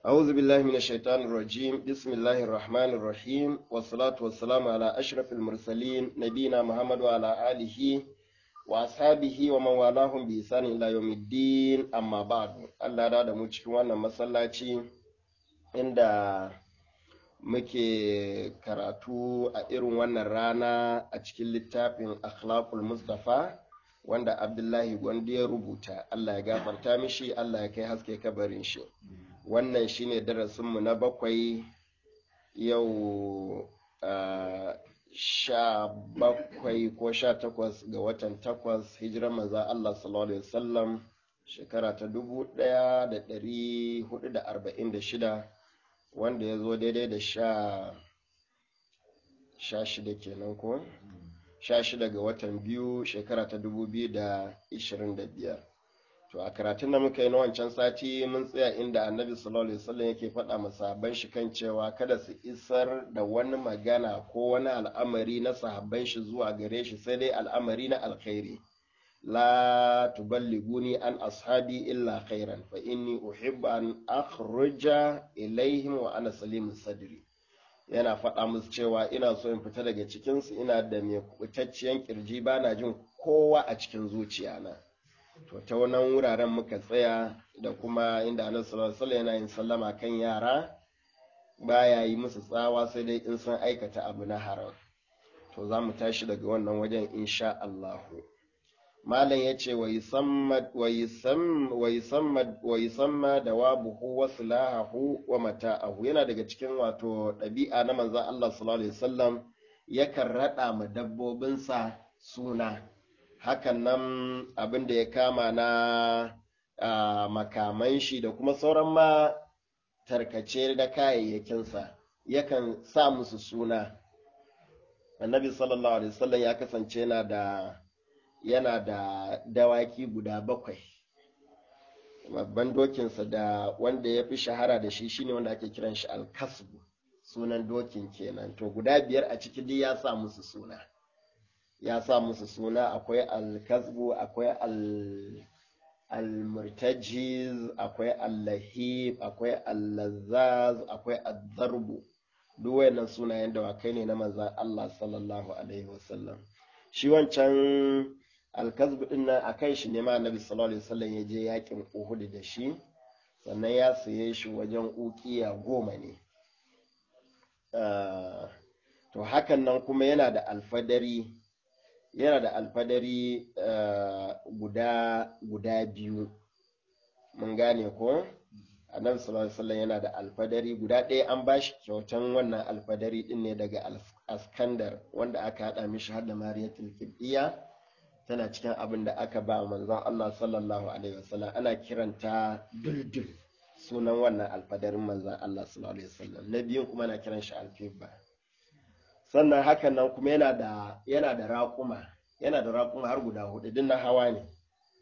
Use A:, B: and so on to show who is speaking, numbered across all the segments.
A: أعوذ بالله من الشيطان الرجيم بسم الله الرحمن الرحيم والصلاة والسلام على أشرف المرسلين نبينا محمد وعلى آله وأصحابه ومن والاهم بإحسان إلى يوم الدين أما بعد الله دا da mu cikin wannan masallaci inda muke karatu a irin wannan rana a cikin littafin akhlaqul mustafa wanda abdullahi gwandi ya rubuta Allah ya gafarta mishi Allah ya kai haske kabarin shi wannan shine darasinmu na bakwai yau sha bakwai ko sha takwas ga watan takwas hijirar maza Allah sallallahu alaihi wasallam shekara ta dubu ɗaya da ɗari hudu da arba'in da shida wanda ya zo daidai da sha sha shida kenan ko sha shida ga watan biyu shekara ta dubu biyu da ishirin da biyar to a karatun da muka yi na wancan sati mun tsaya inda annabi sallallahu alaihi wasallam yake faɗa masahaban shi kan cewa kada su isar da wani magana ko wani al'amari na sahabban shi zuwa gare shi sai dai al'amari na alkhairi la tuballiguni an ashabi illa khairan fa inni uhibbu an akhruja ilaihim wa ana salimun sadri yana faɗa musu cewa ina so in fita daga cikinsu ina da mai kubutacciyar kirji bana jin kowa a cikin zuciyana to ta wannan wuraren muka tsaya da kuma inda annabi sallallahu alaihi yana yin sallama kan yara baya yi musu tsawa sai dai in sun aikata abu na haram to za mu tashi daga wannan wajen insha Allah malam ya ce wa yusamma da wabuhu wa silahahu wa mata'ahu yana daga cikin wato ɗabi'a na manzan Allah sallallahu alaihi wasallam yakan raɗa ma dabbobinsa suna hakan nan abin da ya kama na makaman shi da kuma sauran ma tarkace da kayayyakinsa yakan sa musu suna annabi sallallahu alaihi wasallam ya kasance yana da yana da dawaki guda bakwai babban dokinsa da wanda ya fi shahara da shi shine wanda ake kiran shi alkasbu sunan dokin kenan to guda biyar a ciki duk ya sa musu suna ya sa musu suna akwai alkasbu akwai almurtajiz akwai allahib akwai allazaz akwai azzarbu duk wayannan sunayen dawakai ne na manzan Allah sallallahu alaihi wasallam shi wancan alkazbu din nan a kan shi ne ma annabi sallallahu alaihi wasallam ya je yakin Uhud da shi sannan ya saye shi wajen ukiya goma ne to hakan nan kuma yana da alfadari yana da alfadari guda guda biyu mun gane ko annabi sallallahu alaihi wasallam yana da alfadari guda ɗaya an ba shi kyautan wannan alfadari din ne daga askandar wanda aka haɗa mishi har da mariyatul kibbiya tana cikin abin da aka ba manzon Allah sallallahu alaihi wasallam ana kiranta duldul sunan wannan alfadarin manzon Allah sallallahu alaihi wasallam na biyun kuma ana kiran shi alfibba sannan hakan nan kuma yana da yana da raƙuma yana da raƙuma har guda hudu din na hawa ne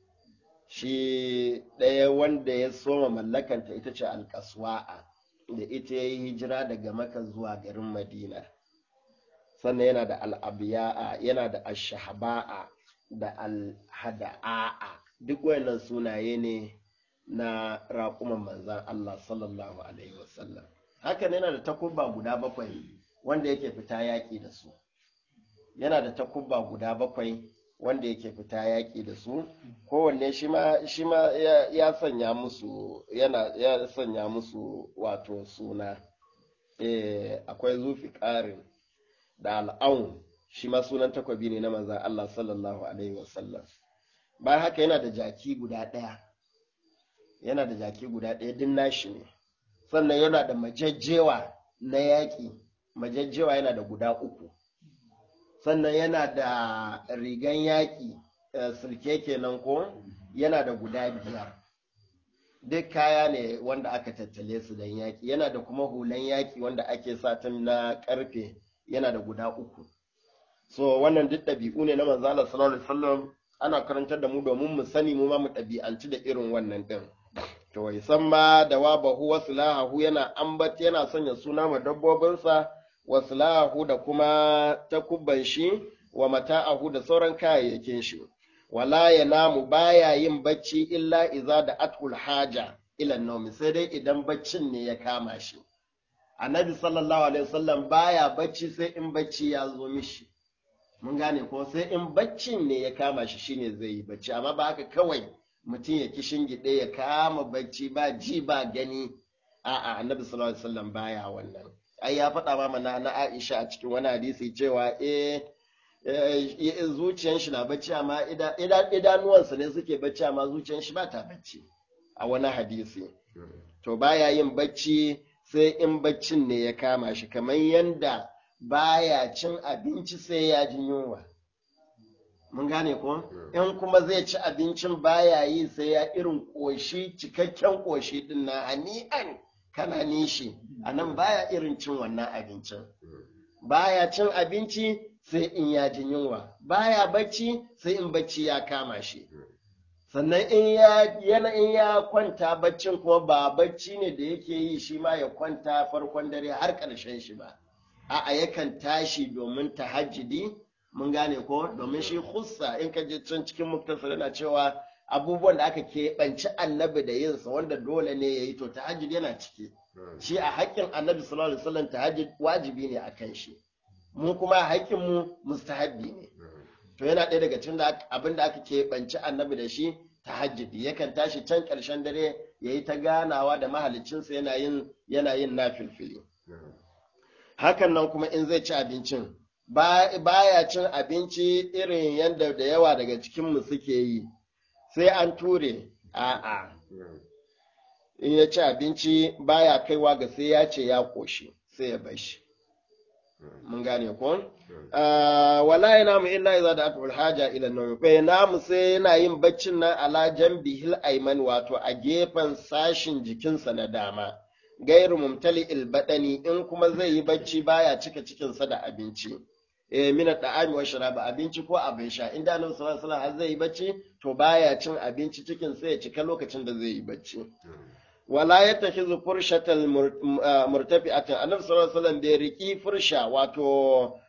A: shi ɗaya wanda ya soma mallakanta ita ce alƙaswa'a da ita ya yi hijira daga maka zuwa garin madina sannan yana da al'abiya'a yana da ashahaba'a da alhada'a duk wayannan sunaye ne na raƙuman manzan Allah sallallahu alaihi wasallam hakan yana da takubba guda bakwai wanda yake fita yaƙi da su yana da takubba guda bakwai wanda yake fita yaƙi da su kowanne shi ma ya sanya musu yana ya sanya musu wato suna eh akwai zufi ƙarin da al'aun shi ma sunan takwabi ne na manzan Allah sallallahu alaihi wasallam bayan haka yana da jaki guda ɗaya yana da jaki guda ɗaya din nashi ne sannan yana da majajjewa na yaƙi majajjewa yana da guda uku sannan yana da rigan yaƙi sulke kenan ko yana da guda biyar duk kaya ne wanda aka tattale su don yaƙi yana da kuma hulan yaƙi wanda ake satin na ƙarfe yana da guda uku so wannan duk ɗabi'u ne na manzala sallallahu alaihi wasallam ana karantar da mu domin mu sani mu ma mu ɗabi'anci da irin wannan ɗin to wai san ma da wa bahu wa silahu yana ambat yana sanya suna ma dabbobinsa wa silahu da kuma takubban shi wa mata'ahu da sauran kayayyakin shi wala ya namu baya yin bacci illa iza da atul haja ila nawmi sai dai idan baccin ne ya kama shi annabi sallallahu alaihi wasallam baya bacci sai in bacci ya zo mishi mun gane ko sai in baccin ne ya kama shi shine zai yi bacci amma ba haka kawai mutum ya kishin gide ya kama bacci ba ji ba gani a'a annabi sallallahu alaihi wasallam baya wannan ai ya faɗa ma mana na Aisha a cikin wani hadisi cewa eh zuciyan shi na bacci amma idanuwansa ne suke bacci amma zuciyan shi ba ta bacci a wani hadisi to baya yin bacci sai in baccin ne ya kama shi kamar yanda baya cin abinci sai ya ji yunwa mun gane ko in kuma zai ci abincin baya yi sai ya irin ƙoshi cikakken ƙoshi din na hani'an kana nishi a nan baya irin cin wannan abincin baya cin abinci sai in ya ji yunwa baya bacci sai in bacci ya kama shi sannan in ya yana in ya kwanta baccin kuma ba bacci ne da yake yi shi ma ya kwanta farkon dare har ƙarshen shi ba a'a yakan tashi domin tahajjudi mun gane ko domin shi hussa in ka je can cikin muktasar yana cewa abubuwan da aka keɓanci annabi da yinsa wanda dole ne ya yi to tahajjud yana ciki shi a haƙƙin annabi sallallahu alaihi wasallam tahajjud wajibi ne a kan shi mu kuma haƙƙin mu mustahabbi ne to yana ɗaya daga cikin abin da aka keɓanci annabi da shi tahajjudi yakan tashi can ƙarshen dare ya yi ta ganawa da mahaliccinsa yana yin yana yin nafilfili hakan nan kuma in zai ci abincin baya cin abinci irin yadda da yawa daga cikinmu suke yi sai an ture a'a in ya ci abinci baya kaiwa ga sai ya ce ya koshi sai ya bashi mun gane ko wala yana mu illa iza da atul haja ila nawm fa namu sai yana yin baccin nan ala janbihil ayman wato a gefen sashin jikinsa na dama gairu mumtali badani in kuma zai yi bacci baya cika cikinsa da abinci eh mina da'ami wa sharaba abinci ko abin sha inda annabi sallallahu alaihi wasallam zai yi bacci to baya cin abinci cikin sai ya cika lokacin da zai yi bacci wala yattakhidhu furshatal murtafi'atan annabi sallallahu alaihi wasallam bai riki fursha wato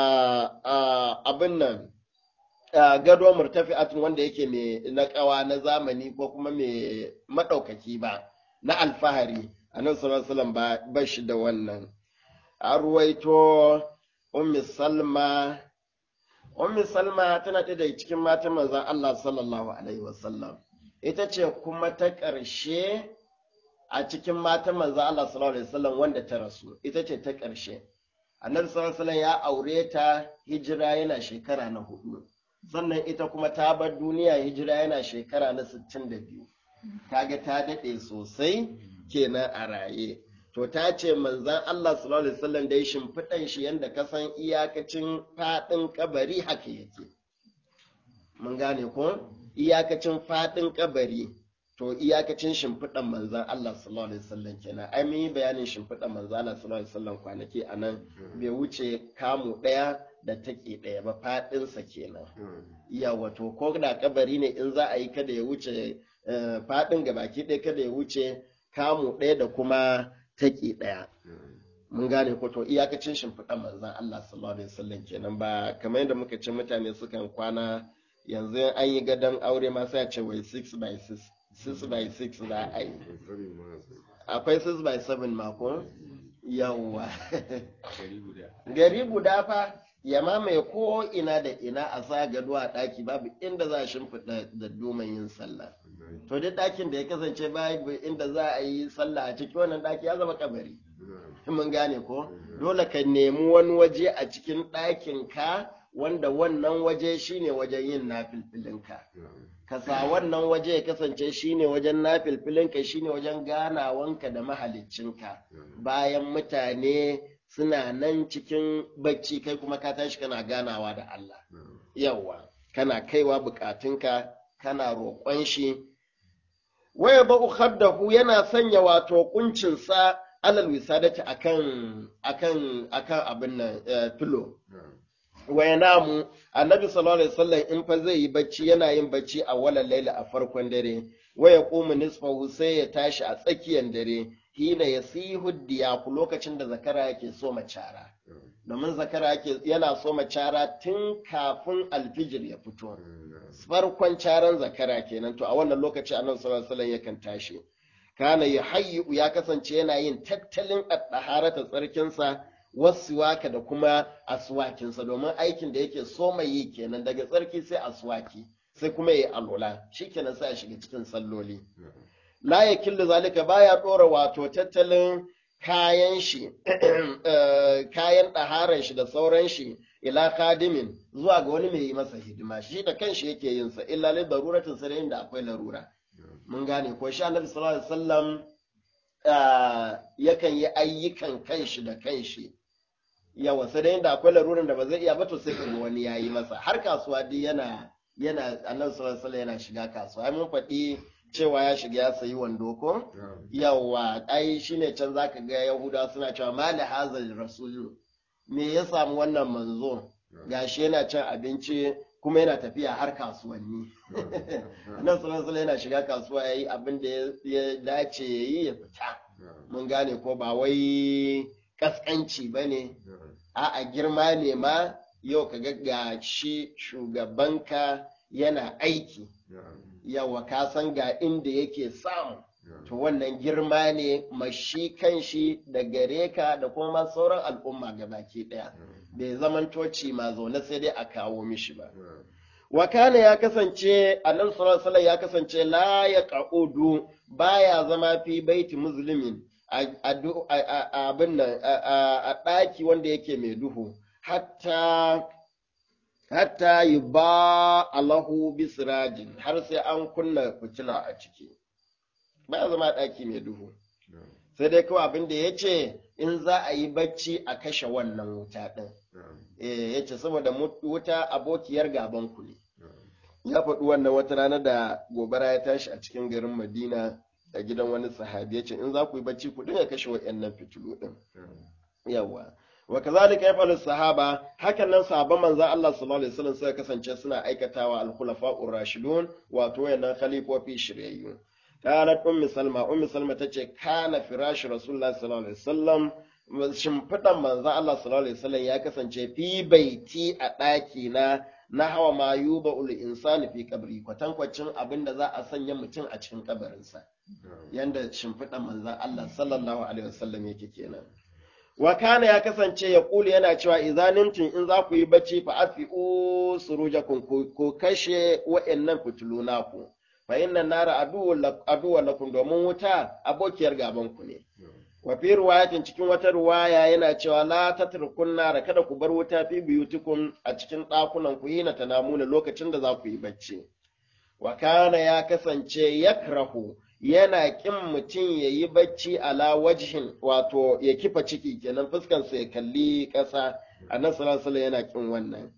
A: abin nan gado murtafi'atun wanda yake mai na kawa na zamani ko kuma mai madaukaki ba na alfahari annabi sallallahu alaihi wasallam ba shi da wannan a ruwaito ummi salma ummi salma tana ɗaya daga cikin matan manzon Allah sallallahu alaihi wasallam ita ce kuma ta ƙarshe a cikin matan manzon Allah sallallahu alaihi wasallam wanda ta rasu ita ce ta ƙarshe annabi sallallahu alaihi wasallam ya aure ta hijira yana shekara na hudu sannan ita kuma ta bar duniya hijira yana shekara na 62 kaga ta daɗe sosai kenan a raye to ta ce manzan Allah sallallahu alaihi wasallam dai shimfiɗan shi yanda ka san iyakacin faɗin kabari haka yake mun gane ko iyakacin faɗin kabari to iyakacin shimfiɗan manzan Allah sallallahu alaihi wasallam kenan ai mun yi bayanin shimfiɗan manzan Allah sallallahu alaihi wasallam kwanaki anan bai wuce kamu ɗaya da take ɗaya ba faɗinsa kenan iya wato ko da kabari ne in za a yi kada ya wuce faɗin gabaki ɗaya kada ya wuce kamu ɗaya da kuma take ɗaya. Mun gane ko to iyakacin shimfiɗan manzan Allah sallallahu alaihi wasallam kenan ba kamar yadda muka ce mutane sukan kwana yanzu an yi gadon aure ma sai a ce wai 6 by 6 6 by 6 za a yi. Akwai 6 by 7 mako? Yawwa. Gari guda fa ya mamaye ko ina da ina a sa gado a ɗaki babu inda za a shimfiɗa da domin yin sallah. to duk ɗakin da ya kasance babu inda za a yi sallah a cikin wannan ɗaki ya zama kabari mun gane ko dole ka nemi wani waje a cikin ɗakin ka wanda wannan waje shine wajen yin nafilfilinka ka sa wannan waje ya kasance shine wajen nafilfilinka shine wajen ganawanka da mahaliccinka bayan mutane suna nan cikin bacci kai kuma ka tashi kana ganawa da Allah yawa kana kaiwa bukatunka kana roƙon shi waya ba khaddahu yana sanya wato kuncinsa alal wisadati akan akan akan abin nan filo waya namu annabi sallallahu alaihi wasallam in fa zai yi bacci yana yin bacci a walal laila a farkon dare waya qumu nisfahu sai ya tashi a tsakiyar dare hina yasihu diyaku lokacin da zakara yake so macara domin zakara yake yana so macara tun kafin alfijir ya fito farkon caran zakara kenan to a wannan lokaci annabi sallallahu alaihi wasallam yakan tashi kana yuhayyu ya kasance yana yin tattalin at-taharata tsarkinsa wasuwaka da kuma aswakinsa domin aikin da yake so mai yi kenan daga tsarki sai aswaki sai kuma yi alola shikenan sai a shiga cikin salloli la yakillu zalika baya dora wato tattalin kayan shi kayan ɗaharan shi da sauran shi ila kadimin zuwa ga wani mai yi masa hidima shi da kanshi yake yin sa illa li daruratin sai da akwai larura mun gane ko shi annabi sallallahu alaihi wasallam yakan yi ayyukan kanshi da kanshi yawa sai da da akwai laruran da ba zai iya ba to sai kaga wani yayi masa har kasuwa duk yana yana annabi sallallahu alaihi wasallam yana shiga kasuwa ai mun faɗi cewa ya shiga ya sayi wando ko yawa ai shine can zaka ga yahuda suna cewa mali hazal rasulu me ya samu wannan manzo gashi yana cin abinci kuma yana tafiya har kasuwanni nan sallallahu yana shiga kasuwa yayi abin da ya dace yayi ya fita mun gane ko ba wai kaskanci bane a'a girma ne ma yau ka ga shi shugabanka yana aiki yawa ka san ga inda yake samu to wannan girma ne mashi kanshi da gare ka da kuma sauran al'umma baki daya bai zaman toci ma zaune sai dai a kawo mishi ba wakana ya kasance annabi sallallahu ya kasance la ya qa'udu baya zama fi baiti muslimin abin nan a ɗaki wanda yake mai duhu hatta hatta yi ba alahu bisirajin har sai an kunna fitila a ciki ba zama ɗaki mai duhu sai dai kawai abin da ya ce in za a yi bacci a kashe wannan wuta ɗin ya ce saboda wuta abokiyar gaban ku ne ya faɗi wannan wata rana da gobara ya tashi a cikin garin madina a gidan wani sahabi ya ce in za ku yi bacci ku dinga kashe waɗannan fitilu ɗin yawa wa kazalika yafalu sahaba hakan nan sahabban manzo Allah sallallahu alaihi wasallam suka kasance suna aikatawa al-khulafa'ur rashidun wato wayannan khalifofi shiryayyu qalat ummi salma ummi salma tace kana firash rasulullah sallallahu alaihi wasallam shimfidan manzo Allah sallallahu alaihi wasallam ya kasance fi baiti a ɗaki na na hawa ma yuba ul insani fi kabri kwatankwacin abin da za a sanya mutum a cikin kabarinsa yanda shimfidan manzo Allah sallallahu alaihi wasallam yake kenan wa kana ya kasance ya kuli yana cewa izanintin in za ku yi bacci fa afi'u surujakum ko kashe wa'annan fitilu naku fa inna nara aduwwan lakum domin wuta abokiyar gaban ku ne wa fi riwayatin cikin wata riwaya yana cewa la tatrukun nara kada ku bar wuta fi biyutikum a cikin ɗakunan ku hina tanamuna lokacin da za ku yi bacci wa kana ya kasance yakrahu yana ƙin mutum ya yi bacci ala wajhin wato ya kifa ciki kenan fuskansa ya kalli ƙasa a nan salasala yana ƙin wannan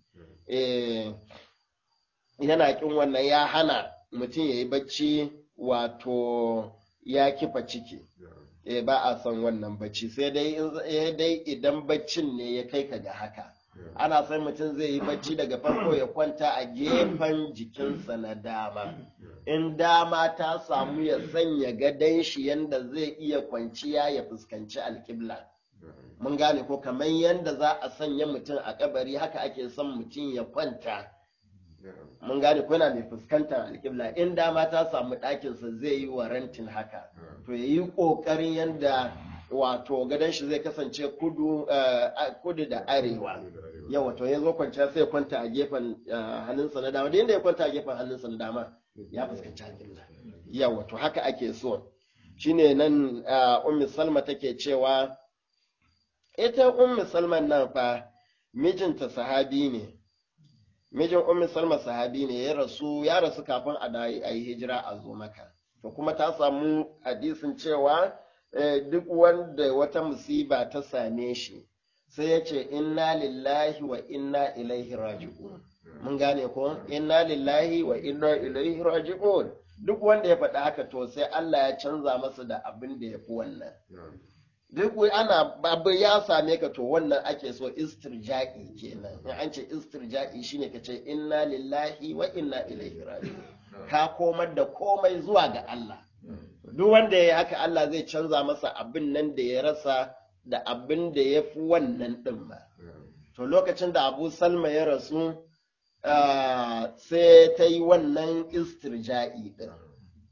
A: yana ƙin wannan ya hana mutum ya yi bacci wato ya kifa ciki ba a son wannan bacci sai dai idan baccin ne ya kai ka ga haka ana son mutum zai yi bacci daga farko ya kwanta a gefen jikinsa na dama in dama ta samu ya sanya gadon shi yanda zai iya kwanciya ya fuskanci alkibla mun gane ko kamar yanda za a sanya mutum a kabari haka ake son mutum ya kwanta mun gane ko yana mai fuskantar alkibla in dama ta samu ɗakinsa zai yi warantin haka to ya yi ƙoƙarin yanda wato gadon shi zai kasance kudu kudu da arewa yawa to ya zo kwanciya sai kwanta a gefen hannunsa na dama da yadda ya kwanta a gefen hannunsa na dama ya fuskanci alƙibla yawa to haka ake so shine nan ummi salma take cewa ita ummi salman nan fa mijinta sahabi ne mijin ummi salma sahabi ne ya rasu ya rasu kafin a yi hijira a zo maka to kuma ta samu hadisin cewa duk wanda wata musiba ta same shi sai ya ce inna lillahi wa inna ilaihi raji'un mun gane ko inna lillahi wa inna ilaihi raji'un duk wanda ya faɗi haka to sai Allah ya canza masa da abin da ya fi wannan duk ana babu ya same ka to wannan ake so istirja'i kenan in an ce istirja'i shine ka ce inna lillahi wa inna ilaihi raji'un ka komar da komai zuwa ga Allah duk wanda ya haka Allah zai canza masa abin nan da ya rasa da abin da ya fi wannan ɗin ba. To lokacin da Abu Salma ya rasu sai ta yi wannan istirja'i ɗin.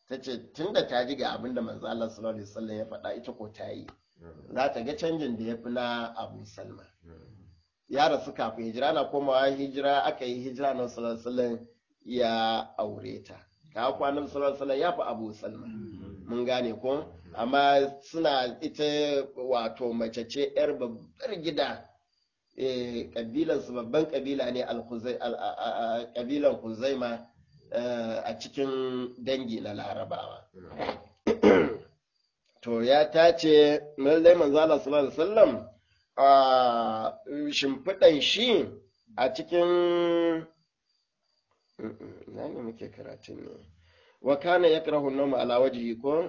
A: ta ce tun da ta ji ga abin da manzo Allah sallallahu alaihi wasallam ya faɗa ita ko ta yi za ta ga canjin da ya fi na Abu Salma ya rasu kafin hijira na komawa hijira aka yi hijira na sallallahu alaihi wasallam ya aure ta ka kwanan sallallahu alaihi wasallam ya fi Abu Salma mun gane ko amma suna ita wato mace ce yar babbar gida eh kabilan su babban kabila ne al-Khuzai kabilan Huzaima a cikin dangi na Larabawa to ya tace lallai manzo Allah sallallahu alaihi wasallam a shimfiɗan shi a cikin na ne muke karatun ne wa kana yakrahu an-nawma ala wajhi ko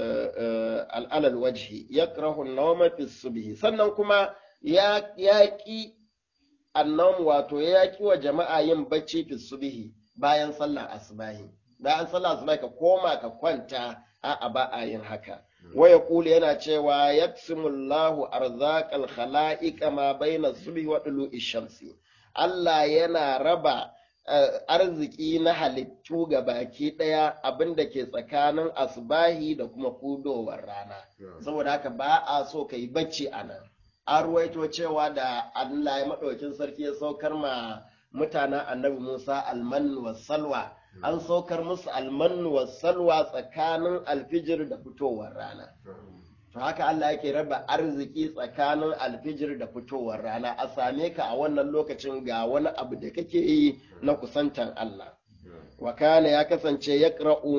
A: al'alal wajhi yakrahu an-nawma fi subhi sannan kuma ya yaki annawm wato ya yaki wa jama'a yin bacci fi subhi bayan sallar asbahi bayan sallar asbahi ka koma ka kwanta a'a ba a yin haka waya kula yana cewa yaksimullahu arzaqal khala'iqa ma baina subhi wa dulu'i shamsi Allah yana raba arziki na halittu ga baki ɗaya abin da ke tsakanin asbahi da kuma fudowar rana saboda haka ba a so ka yi bacci a nan an ruwaito cewa da Allah ya maɗaukin sarki ya saukar ma mutanen annabi Musa almanu wa salwa an saukar musu almanu wa salwa tsakanin alfijir da fitowar rana to haka Allah yake raba arziki tsakanin alfijir da fitowar rana a same ka a wannan lokacin ga wani abu da kake yi na kusantan Allah wa kana ya kasance ya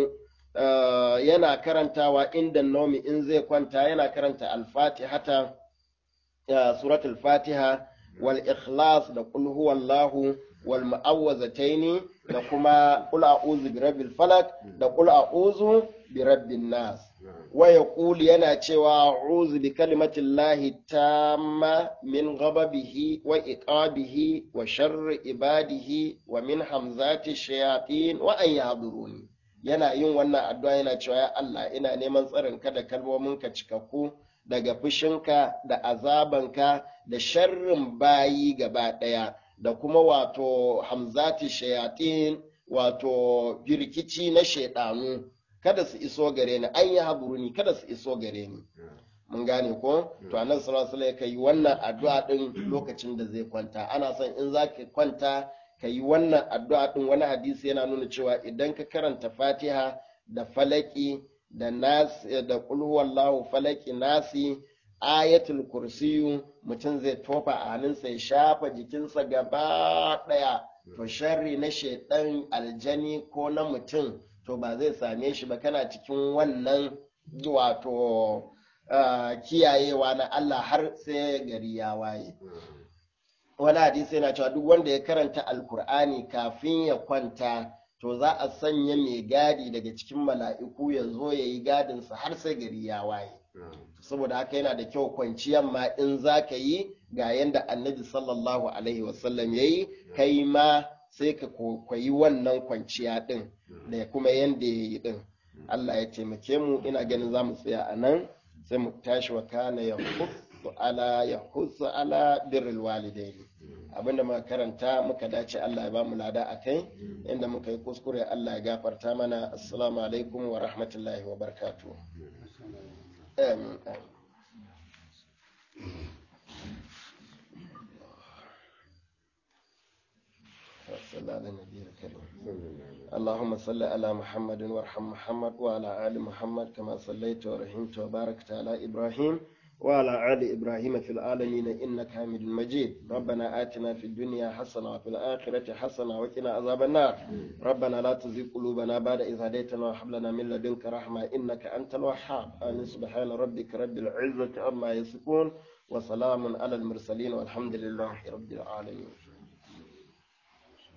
A: yana karantawa inda nomi in zai kwanta yana karanta alfatihata suratul fatiha wal ikhlas da qul huwallahu wal mu'awwazataini da kuma qul a'udhu bi rabbil falaq da qul a'udhu bi rabbin nas wa yaqulu yana cewa a'udhu bi kalimatillahi tamma min ghadabihi wa iqabihi wa sharri ibadihi wa min hamzati shayatin wa an yahduruni yana yin wannan addu'a yana cewa ya Allah ina neman tsarin ka da kalmominka cikakku daga fushinka da azabanka da sharrin bayi gaba ɗaya da kuma wato hamzati shayatin wato birkici na shaidanu kada su iso gare ni an yi haburuni kada su iso gare ni mun gane ko to annabi sallallahu alaihi wasallam yi wannan addu'a din lokacin da zai kwanta ana son in zaka kwanta ka yi wannan addu'a din wani hadisi yana nuna cewa idan ka karanta fatiha da falaki da nas da qul huwallahu falaki nasi ayatul kursiyu mutum zai tofa a hannunsa ya shafa jikinsa gaba ɗaya to sharri na shaidan aljani ko na mutum to ba zai same shi ba kana cikin wannan wato kiyayewa na Allah har sai gari ya waye wani hadisi yana cewa duk wanda ya karanta alkur'ani kafin ya kwanta to za a sanya mai gadi daga cikin mala'iku ya zo ya yi gadinsa har sai gari ya waye saboda haka yana da kyau kwanciyar ma in za ka yi ga yadda annabi sallallahu alaihi wasallam ya yi kai ma sai ka kwayi wannan kwanciya din da kuma yadda ya yi din Allah ya taimake mu ina ganin za mu tsaya a nan sai mu tashi wa kana ya ala ya ala birrul walidaini abinda muka karanta muka dace Allah ya ba mu lada a kai inda muka yi kuskure Allah ya gafarta mana assalamu alaikum wa rahmatullahi wa barakatuh آمين صلى على النبي الكريم اللهم صل على محمد وارحم محمد وعلى آل محمد كما صليت ورحمت وباركت على إبراهيم وعلى آل إبراهيم في العالمين إنك حميد مجيد ربنا آتنا في الدنيا حسنة وفي الآخرة حسنة وقنا عذاب النار ربنا لا تزغ قلوبنا بعد إذ هديتنا وهب لنا من لدنك رحمة إنك أنت الوهاب آمين سبحان ربك رب العزة عما يصفون وسلام على المرسلين والحمد لله رب العالمين